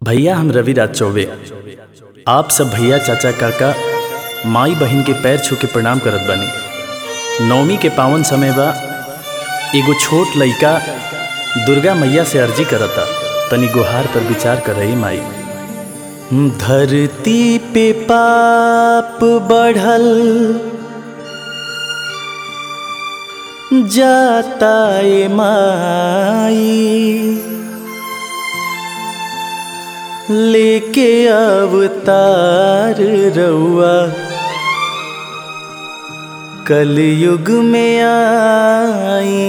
भैया हम रविराज चौबे आप सब भैया चाचा काका माई बहिन के पैर छू के प्रणाम करत बानी नवमी के पावन समय बा एगो छोट लइका दुर्गा मैया से अर्जी करता तनी गुहार पर विचार कर रही माई धरती पे पाप बढ़ल जाता ए माई लेके अवतार रउआ कलयुग में आई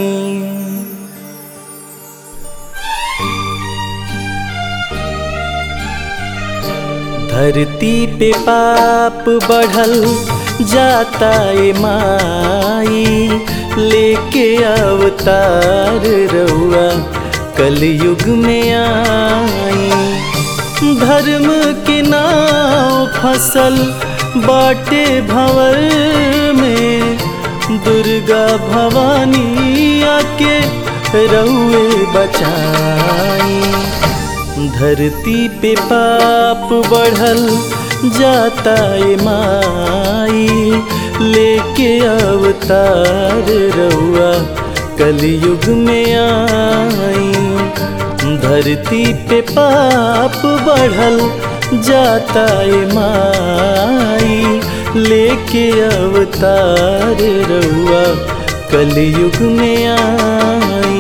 धरती पे पाप बढ़ल जाता ए माई लेके अवतार रउआ कलयुग में आई धर्म के नाव फसल बाटे भंवर में दुर्गा भवानी आके रउए बचाई धरती पे पाप बढ़ल जाता ए माई लेके अवतार रउआ कलयुग में आई धरती पे पाप बढ़ल जाता ए माई लेके अवतार रउआ कलयुग में आई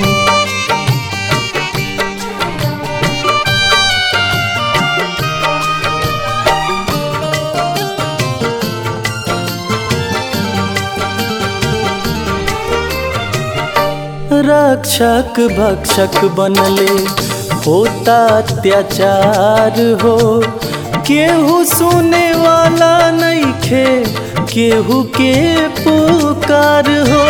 रक्षक भक्षक बनले होता अत्याचार हो केहू सुने वाला नहीं खे केहू के पुकार हो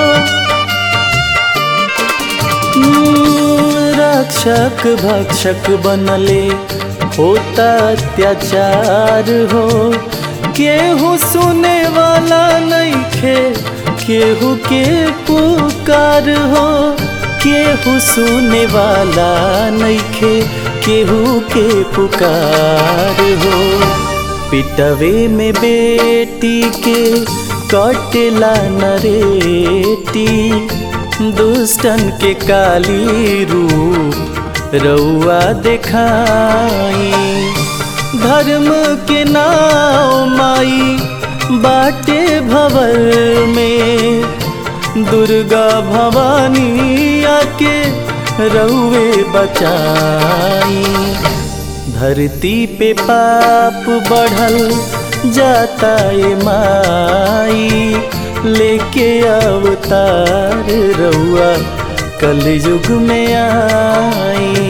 रक्षक भक्षक बनले होता अत्याचार हो केहू सुने वाला नहीं खे केहू के पुकार हो केहू सुने वाला नइखे केहू के पुकार हो पिटवे में बेटी के कटेला नरेटी दुष्टन के काली रूप रउआ देखाई धर्म के नाव माई बाटे भवर में दुर्गा भवानी आके रउए बचाई धरती पे पाप बढ़ल जाता ए माई लेके अवतार रउआ कलयुग में आई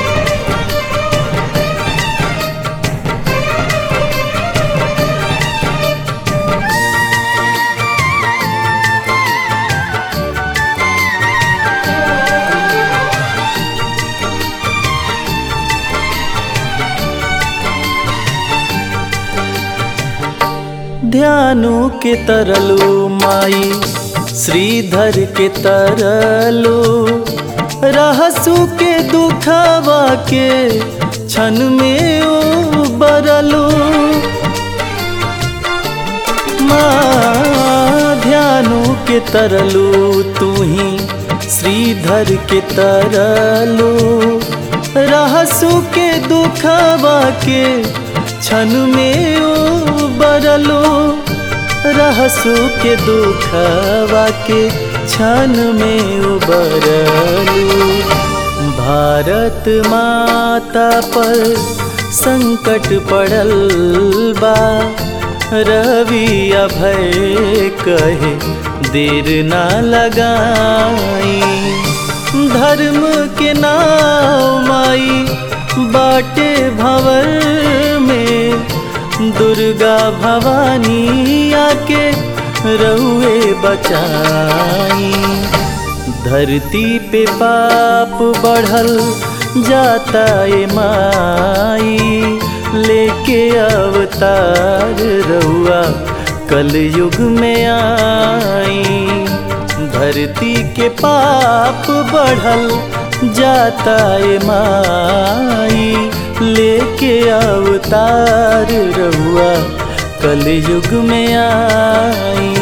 ध्यानु के तरलो माई श्रीधर के तरलो रहसु के दुखवा के क्षण में बरलो माँ ध्यानु के तरलो तू ही श्रीधर के तरलो रहसु के दुखवा के क्षण में बरलो रहसु के दुखवा के क्षण में उबरलो भारत माता पर संकट पड़ल बा रवि अभय कहे देर ना लगाई धर्म के नाव माई बाटे भंवर में दुर्गा भवानी आके रउए बचाई धरती पे पाप बढ़ल जाता ए माई लेके अवतार रउआ कलयुग में आई धरती के पाप बढ़ल जाता ए माई लेके अवतार रहुआ कल युग में आई